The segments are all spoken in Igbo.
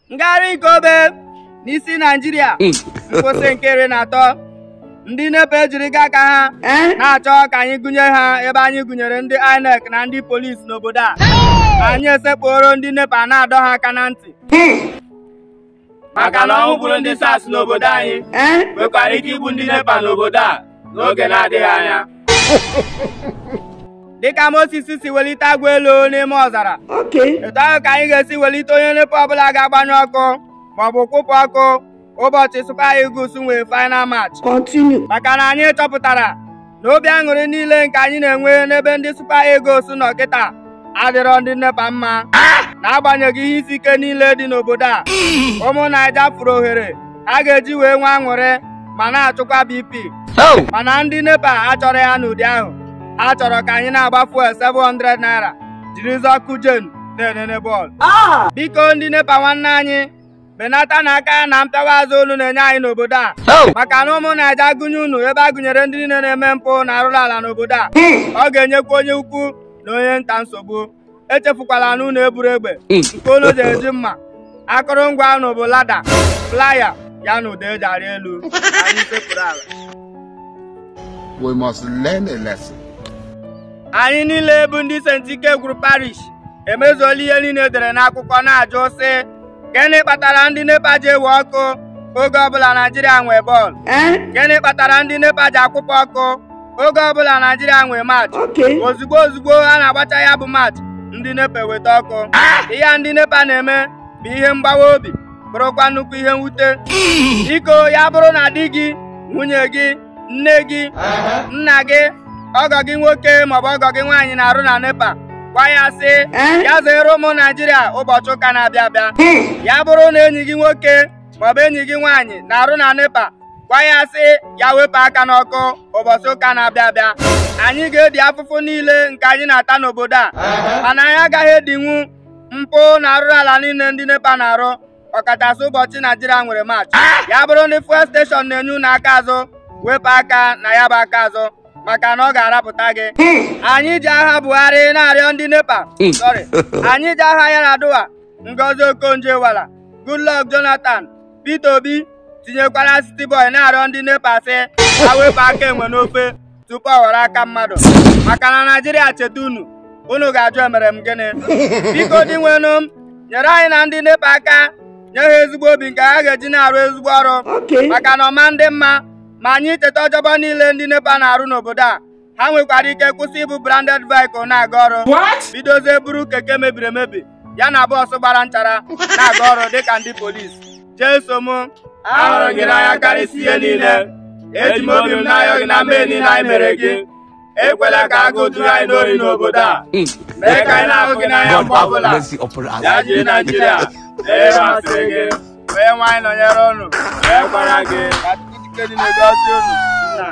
ngagharị ikobe n'isi naijiria nkwụsị nke iri na atọ ndị nepa ejiri gaa aka ha na-achọ ka anyị gụnye ha ebe anyị gụnyere ndị inec na ndị polisi n'obodo a anyị esekpụoro ndị nepa na-adọ ha aka na ntị maka na ọnwụ gburu ndị sars n'obodo anyị nwekwara ike igbu ndị nepa n'obodo a n'oge na-adịghị anya dịka Moses si welite agwa elu n'ime ọzara etu ahụ ka anyị ga-esi welite onye nepa ọbụla ga-agbanyụ ọkụ maọbụ kwụpụ ọkụ ụbọchị Super Eagles nwee final match maka na anyị chọpụtara na obi aṅụrị niile nke anyị na-enwe n'ebe ndị Super Eagles nọ kịta adịrọ ndị nepa mma n'agbanyeghị ihe isi ike niile dị n'obodo a ụmụ naija furu ohere a ga-eji wee nwee aṅụrị ma na-achụkwa BP mana ndị nepa achọrọ ya n'ụdị ahụ a chọrọ ka anyị na-agba fuel 700 naira jiri zọkụ jen na-enene bọọlụ biko ndị nepa nwanne anyị benata n'aka ya na mpịawa azụ olu na-enye anyị n'obodo a maka na ụmụ naija gụnye unu ebe a gụnyere ndị niile na-eme mpụ na arụrụ ala n'obodo a ọ ga-enyekwa onye ukwu na onye nta nsogbu echefukwala na unu eburu egbe nke unu ji eji mma akụrụngwa unu bụ lada playa ya na ụda eji arị elu anyị sekpụrụ ala We must learn a lesson. anyị niile bụ ndị St. Ike gwuru parish emezuola ihe niile edere n'akwụkwọ na-ajụ sị gịnị kpatara ndị nepa ji ewe ọkụ oge ọbụla naijiria nwee bọọlụ gịnị kpatara ndị nepa ji akwụpụ ọkụ oge ọbụla naijiria nwee maachị ozugbo ozugbo a na-agbacha ya bụ maachị ndị nepa eweta ọkụ ihe ndị nepa na-eme bụ ihe mgbawa obi bụrụkwa nnukwu ihe mwute biko ya bụrụ na di gị nwunye gị nne gị nna gị ọgọ gị nwoke maọbụ ọgọ gị nwaanyị na-arụ na nepa gwa ya sị ya zere ụmụ naijiria ụbọchị ụka na-abịa abịa ya bụrụ na enyi gị nwoke maọbụ enyi gị nwaanyị na-arụ na nepa gwa ya sị ya wepụ aka n'ọkụ ụbọchị ụka na-abịa abịa anyị ga-edi afụfụ niile nke anyị na-ata n'obodo a mana anyị agaghị edinwu mpụ na arụrụ ala niile ndị nepa na-arụ ọkachasị ụbọchị naijiria nwere maachị ya bụrụ ndị fuel steshọn na-enye unu aka azụ wepụ aka na ya bụ aka azụ maka na ọ ga-arapụta gị anyị ji agha buhari na-arịọ ndị nepa sorry anyị ji agha ya na duwa ngozi okonjo-iweala goodluck jonathan peter obi tinyekwara city boy na-arịọ ndị nepa sị ha wepụ aka enwe n'ofe tupu ọ were aka mmadụ maka na naijiria cheta unu unu ga-ajụ emere m gịnị biko dị nwenụ m nyere anyị na ndị nepa aka nye ha ezigbo obi nke ha ga-eji na-arụ ezigbo ọrụ maka na ọma ndị mma ma anyị cheta ọjọbọ niile ndị nepa na-arụ n'obodo a ha nwekwara ike kwụsị ịbụ branded vehicle na-aga ọrụ bidozie buru keke mebiri emebi ya na bọọsụ gbara nchara na-aga ọrụ dịka ndị polisi jeso m ahụrụ gị n'anya karịsịa ihe niile eji m obi m n'anya gị na mmehie niile anyị mere gị ekwela ka agụụ juru anyị n'ori n'obodo a mee ka anyị na-ahụ gị n'anya mgbe ọbụla ya jiri naijiria ee masịrị gị onye nwaanyị nọnyere ụnụ wee gwara gị ka Chineke dị na-egozi ụnụ nna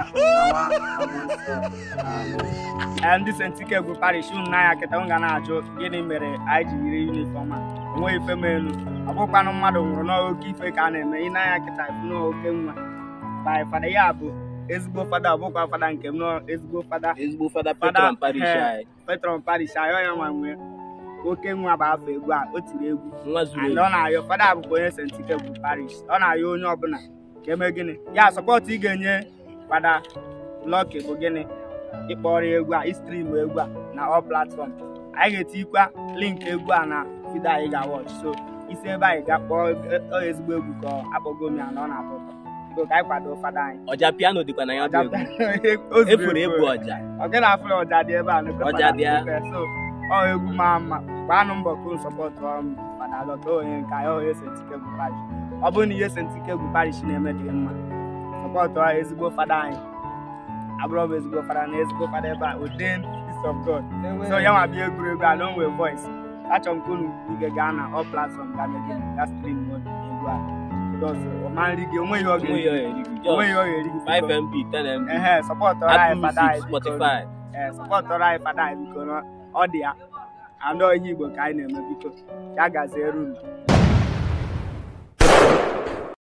na ndị St. Ike bụ parish unu n'anya kịta m ga na-ajụ gịnị mere anyị ji yiri yunifọm a onweghị ife m elu ọ bụkwanụ mmadụ nwụrụ n'oke ife ka a na-eme ị n'anya kịta n'oke nwa by fada ya bụ ezigbo fada ọ bụkwa fada nke m nọ ezigbo fada ezigbo fada Fada, patron parish eh, anyị petron parish ayọ ya nwa nwee oke nwa bụ afọ egwu a o tiri egwu nwa zuru and ezu ọ na-ayọ fada bụkwa onye St. Ike bụ parish ọ na-ayọ onye ọbụla ka eme gịnị ya sọpọtụ ị ga-enye fada Lucky bụ gịnị ịkpọrọ ya egwu a istrim egwu a na all platform anyị ga-etikwa link egwu a na vidio anyị ga-watch so isi ebe anyị ga kpọọ ọ ezigbo egwu ka ọ akpọgo m ya na ọ na-atọ ụtọ biko ka anyị kwado fada anyị ọja piano dịkwa na ya bụ egwu O zuru efuru efu. ebu ọja ọ gị na-afụ ya ọja dị ebe a n'ebe Ọja dị ya. fada dị so ọ egwu maa mma gbaanụ mbọ kunu sọpọtụ ọrụ fada Lucky onye nke anyị onye St. Ike bụ parish ọ bụrụ na ihe St. Ike bụ parish na-eme dị mma sọpọtụ ọ ezigbo fada anyị abụrụ m ezigbo fada na ezigbo fada ebe a ordained peace of God so ya nwa bịa egwuregwu a na onwe voice achọrọ m ka unu ige gaa na all platform ga mege ga stream egwu a because ọma nri gị onweghị ọ onwe ya ga-eri eri gị onweghị just ọ ga-eri gị 5 mb 10 mb ehe sọpọtụrụ anyị apple fada music anyị biko spotify ee sọpọtụrụ anyị fada anyị biko na ọ dị ya anọ ihe igbo ka anyị na-eme biko ya gaziere unu